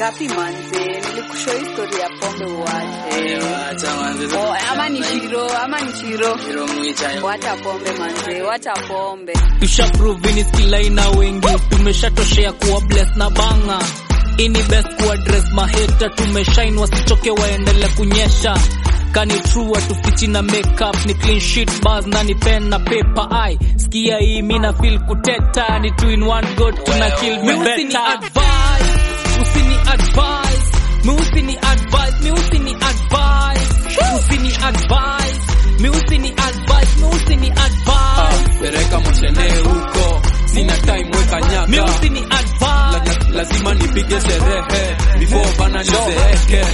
kapi manze, nilikushow history ya pombe uache. Acha manze. Oh, ama ni shiro, ama ni shiro. Shiro mwicha. Wacha pombe manze, wacha pombe. tusha prove ni skill aina wengi tumeshatoshea kuwa bless na banga ini best kuaddress maheta tumeshine wasichoke waendele kunyesha kani true atufichi na makeup ni clean sheet bars na ni pen na paper ai skia hii mina feel kuteta ni two in one go tuna kill me better advice usini advice mi usini advice mi usini advice usini advice mi usini advice mi usini advice pereka moshene huko sina time weka nyaka mi usini advice La- lazima nipige sherehe before bana nizeeke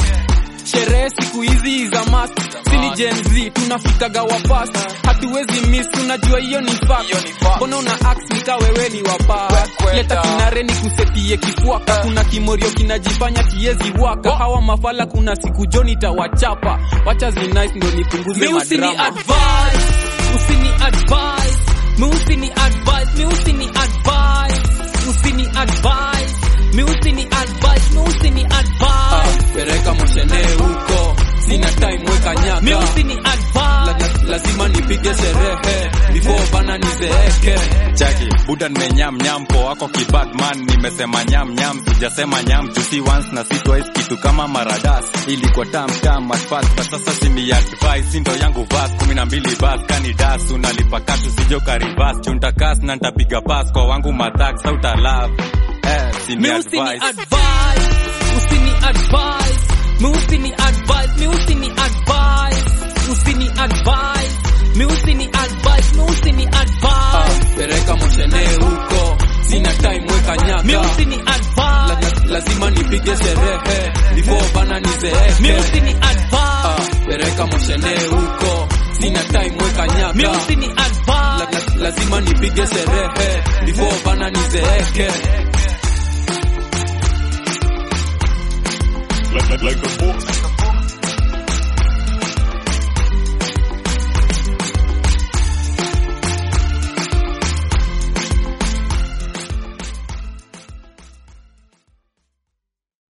sherehe siku hizi za mas sini Gen Z tunafikaga wapas hatuwezi miss tunajua hiyo ni fact mbona una ax nika wewe ni wapa leta kinare ni kusetie kifuaka kuna kimorio kinajifanya kiezi waka hawa mafala kuna siku joni tawachapa wacha zinice ndo nipunguze mi usini madrama advice usini advice mi usini advice mi usini advice usini advice mi usini advice mi usini Ah, advice pereka moshene huko sina time weka nyaka mi usini La- advice la- lazima nipige sherehe before bana nizeeke chaki buda nimenyam nyam po wako kibadman nimesema nyam nyam sijasema nyam jusi once na si twice kitu kama maradas ilikuwa tam tam at first but sasa simi advice sindo yangu vas kumi na mbili bas kani das unalipa katu sijo karibas chuntakas na ntapiga pas kwa wangu matak sauta love eh, simi mi usini advice advice usini advice mi usini advice mi usini advice usini advice mi usini advice mi usini Ah, advice pereka moshene huko sina time weka mi nyaka usini La- advice la- lazima nipige sherehe before bana mi nizeeke usini Ah, advice pereka moshene huko sina time weka mi nyaka usini La- advice la- lazima nipige sherehe before bana nizeeke like, like, like a